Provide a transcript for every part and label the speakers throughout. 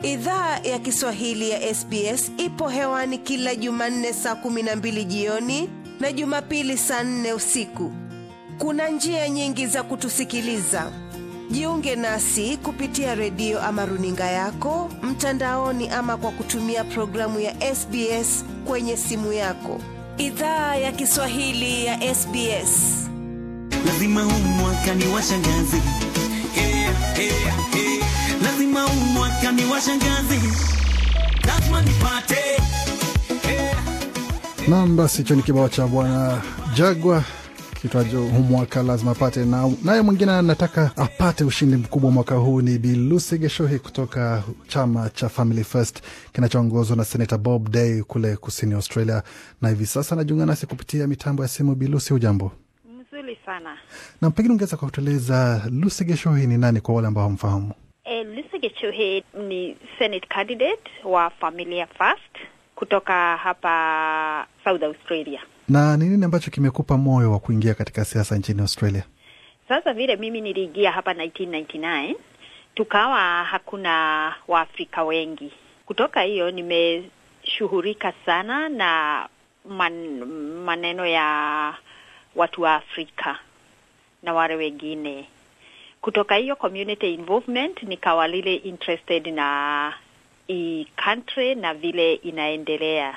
Speaker 1: Idhaa ya Kiswahili ya SBS ipo hewani kila Jumanne saa kumi na mbili jioni na Jumapili saa nne usiku. Kuna njia nyingi za kutusikiliza. Jiunge nasi kupitia redio ama runinga yako mtandaoni, ama kwa kutumia programu ya SBS kwenye simu yako. Idhaa ya Kiswahili ya SBS.
Speaker 2: lazima huu mwaka ni washangazi yeah, yeah, yeah. lazima huu mwaka ni washangazi lazima nipate yeah.
Speaker 3: Nam, basi hicho ni kibao cha bwana Jagwa kitwacho huu mwaka lazima apate. Na naye mwingine anataka apate ushindi mkubwa mwaka huu ni Bi Lucy Geshohi kutoka chama cha Family First kinachoongozwa na Senata Bob Day kule kusini Australia, na hivi sasa anajiunga nasi kupitia mitambo ya simu. Bi Lucy, hujambo?
Speaker 4: Mzuri sana.
Speaker 3: Na pengine ungeweza kutueleza Lucy Geshohi ni nani kwa wale ambao hamfahamu?
Speaker 4: E, Lucy Gichuhi ni Senate candidate wa Familia First kutoka hapa South Australia.
Speaker 3: na ni nini ambacho kimekupa moyo wa kuingia katika siasa nchini Australia?
Speaker 4: Sasa vile mimi niliingia hapa 1999 tukawa hakuna Waafrika wengi. Kutoka hiyo nimeshughulika sana na man, maneno ya watu wa Afrika na wale wengine. Kutoka hiyo community involvement nikawa lile interested na hii country na vile inaendelea.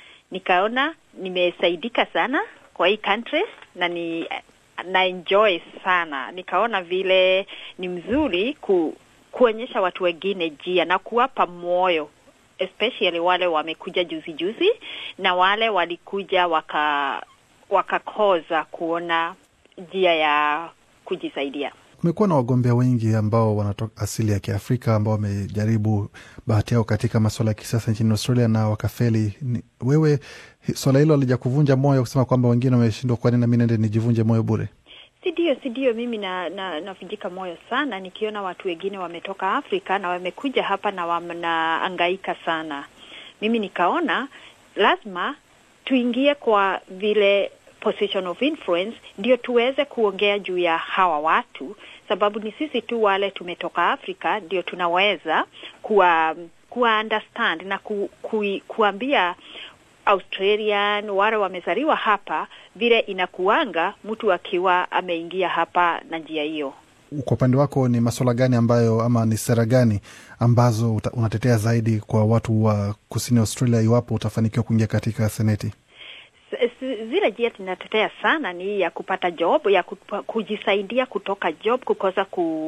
Speaker 4: Nikaona nimesaidika sana kwa hii country na ni na enjoy sana. Nikaona vile ni mzuri ku, kuonyesha watu wengine njia na kuwapa moyo especially wale wamekuja juzi juzi na wale walikuja waka wakakoza kuona njia ya kujisaidia.
Speaker 3: Kumekuwa na wagombea wengi ambao wanatoka asili ya Kiafrika ambao wamejaribu bahati yao katika masuala ya kisiasa nchini Australia na wakafeli. Ni, wewe hi- swala hilo alija kuvunja moyo kusema kwamba wengine wameshindwa, kwa nini nami nende nijivunje moyo bure?
Speaker 4: Si ndio, si ndio. Mimi na, na navunjika moyo sana nikiona watu wengine wametoka Afrika na wamekuja hapa na wanaangaika sana. Mimi nikaona lazima tuingie kwa vile position of influence, ndio tuweze kuongea juu ya hawa watu, sababu ni sisi tu wale tumetoka Afrika ndio tunaweza kuwa kuwa understand na ku, ku, kuambia Australian wale wamezaliwa hapa vile inakuanga mtu akiwa ameingia hapa na njia hiyo.
Speaker 3: Kwa upande wako ni masuala gani ambayo ama ni sera gani ambazo uta, unatetea zaidi kwa watu wa kusini Australia iwapo utafanikiwa kuingia katika seneti?
Speaker 4: S- s- zile njia tunatetea sana ni hii ya kupata job ya kupa, kujisaidia kutoka job kukosa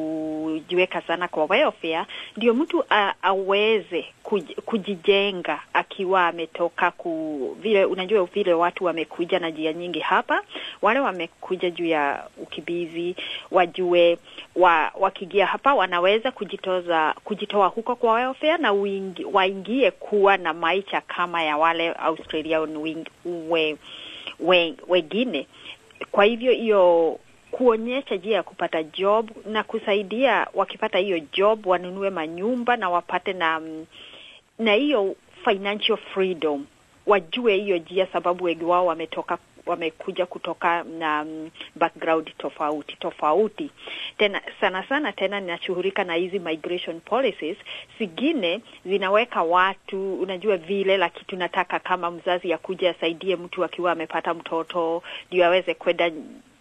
Speaker 4: kujiweka sana kwa welfare, ndio mtu a, aweze kuj, kujijenga akiwa ametoka ku vile unajua vile watu wamekuja na njia nyingi hapa, wale wamekuja juu ya ukimbizi wajue wa, wakiingia hapa wanaweza kujitoza kujitoa huko kwa welfare na uingi, waingie kuwa na maisha kama ya wale Australian wing, we, we, wengine. Kwa hivyo hiyo kuonyesha njia ya kupata job na kusaidia wakipata hiyo job wanunue manyumba na wapate na mm, na hiyo financial freedom, wajue hiyo njia, sababu wengi wao wametoka wamekuja kutoka na mm, background tofauti tofauti. Tena sana sana tena ninashughulika na hizi migration policies zingine zinaweka watu, unajua vile, lakini tunataka kama mzazi akuja asaidie mtu akiwa amepata mtoto ndio aweze kwenda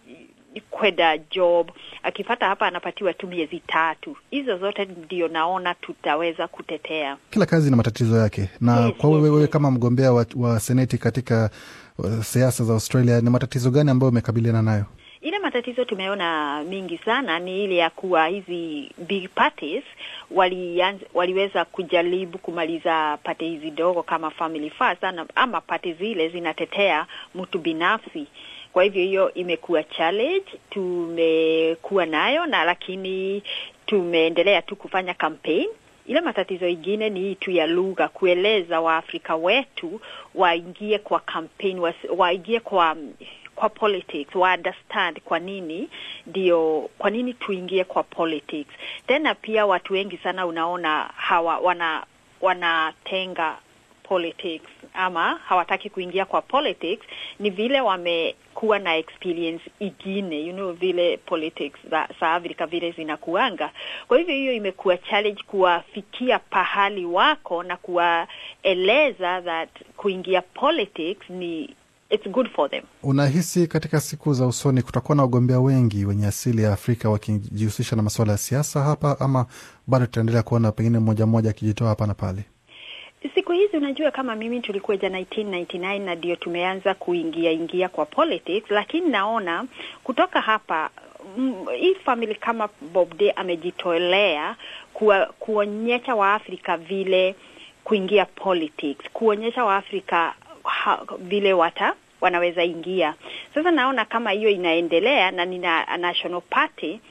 Speaker 4: kwenda job akipata hapa anapatiwa tu miezi tatu. Hizo zote ndio naona tutaweza kutetea.
Speaker 3: Kila kazi ina matatizo yake, na
Speaker 4: Yes,
Speaker 3: kwa wewe
Speaker 4: yes,
Speaker 3: wewe
Speaker 4: yes.
Speaker 3: kama mgombea wa, wa seneti katika uh, siasa za Australia, ni matatizo gani ambayo umekabiliana nayo?
Speaker 4: Ile matatizo tumeona mingi sana ni ile ya kuwa hizi big parties walianza, waliweza kujaribu kumaliza pate hizi dogo kama Family First ana- ama pate zile zinatetea mtu binafsi. Kwa hivyo hiyo imekuwa challenge tumekuwa nayo, na lakini tumeendelea tu kufanya campaign ile matatizo ingine ni hii tu ya lugha, kueleza Waafrika wetu waingie kwa campaign, wasi- waingie kwa kwa politics, wa understand kwa nini ndio, kwa nini tuingie kwa politics. Tena pia watu wengi sana unaona hawa wana wanatenga politics ama hawataki kuingia kwa politics ni vile wamekuwa na experience ingine you know vile politics za, za Afrika vile zinakuanga. Kwa hivyo hiyo imekuwa challenge kuwafikia pahali wako na kuwaeleza that kuingia politics ni it's good for them.
Speaker 3: Unahisi katika siku za usoni kutakuwa na wagombea wengi wenye asili ya Afrika wakijihusisha na masuala ya siasa hapa, ama bado tutaendelea kuona pengine mmoja mmoja akijitoa hapa na pale?
Speaker 4: Siku hizi unajua, kama mimi tulikuja 1999 na ndio tumeanza kuingia ingia kwa politics, lakini naona kutoka hapa mm, hii family kama Bob Day amejitolea kuwa, kuonyesha Waafrika vile kuingia politics, kuonyesha Waafrika ha, vile wata wanaweza ingia. Sasa naona kama hiyo inaendelea na nina National Party,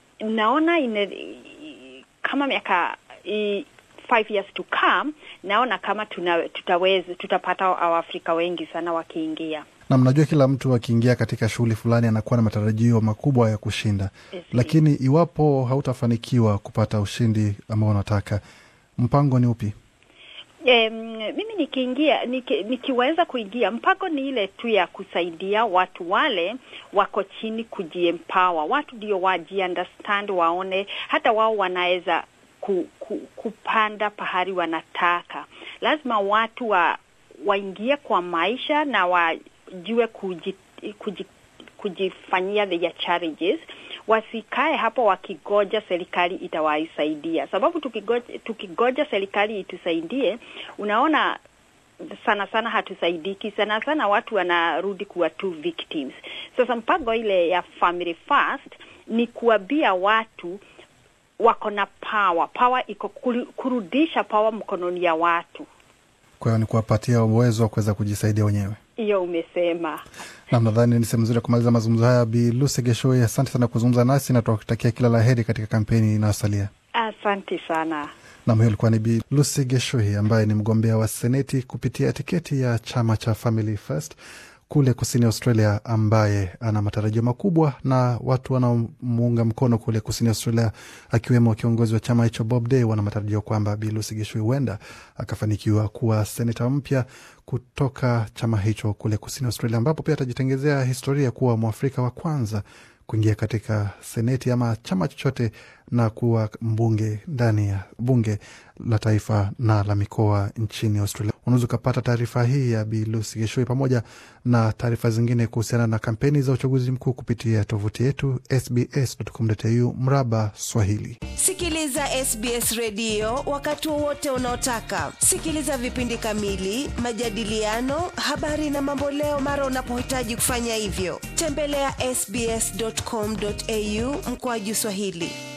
Speaker 4: naona ine, kama miaka i- five years to come, naona kama tuna, tutaweza tutapata Waafrika wengi sana wakiingia.
Speaker 3: na mnajua kila mtu akiingia katika shughuli fulani anakuwa na matarajio makubwa ya kushinda,
Speaker 4: Yes,
Speaker 3: lakini iwapo hautafanikiwa kupata ushindi ambao unataka, mpango ni upi?
Speaker 4: Um, mimi nikiingia niki, nikiweza kuingia, mpango ni ile tu ya kusaidia watu wale wako chini kujiempower, watu ndio wajiunderstand, waone hata wao wanaweza ku, ku, kupanda pahali wanataka. Lazima watu wa waingie kwa maisha na wajue kuji, kuji, kujifanyia their challenges wasikae hapo wakigoja serikali itawaisaidia, sababu tukigoja, tukigoja serikali itusaidie, unaona sana sana hatusaidiki. Sana sana watu wanarudi kuwa tu victims. Sasa mpango ile ya family first ni kuambia watu wako na power, power iko kuru- kurudisha power mkononi ya watu.
Speaker 3: Kwa hiyo ni kuwapatia uwezo wa kuweza kujisaidia wenyewe.
Speaker 4: Hiyo umesema.
Speaker 3: Nam, nadhani ni sehemu nzuri ya kumaliza mazungumzo haya. Bi Lucy Geshoi, asante sana kuzungumza nasi na tunakutakia kila la heri katika kampeni inayosalia.
Speaker 4: Asante sana.
Speaker 3: Nam, hiyo ilikuwa ni Bi Lucy Geshoi ambaye ni mgombea wa seneti kupitia tiketi ya chama cha Family First kule kusini Australia, ambaye ana matarajio makubwa na watu wanaomuunga mkono kule kusini Australia, akiwemo kiongozi wa chama hicho Bob Day, wana matarajio kwamba Bi Lucy Geshoi huenda akafanikiwa kuwa seneta mpya kutoka chama hicho kule kusini Australia, ambapo pia atajitengezea historia kuwa mwafrika wa kwanza kuingia katika seneti ama chama chochote na kuwa mbunge ndani ya bunge la taifa na la mikoa nchini Australia. Unaweza ukapata taarifa hii ya Bi Lucy Geshoi pamoja na taarifa zingine kuhusiana na kampeni za uchaguzi mkuu kupitia tovuti yetu sbs.com.au mraba Swahili.
Speaker 1: Sikiliza SBS redio wakati wowote unaotaka. Sikiliza vipindi kamili, majadiliano, habari na mamboleo mara unapohitaji kufanya hivyo. Tembelea sbs.com.au mkoaji Swahili.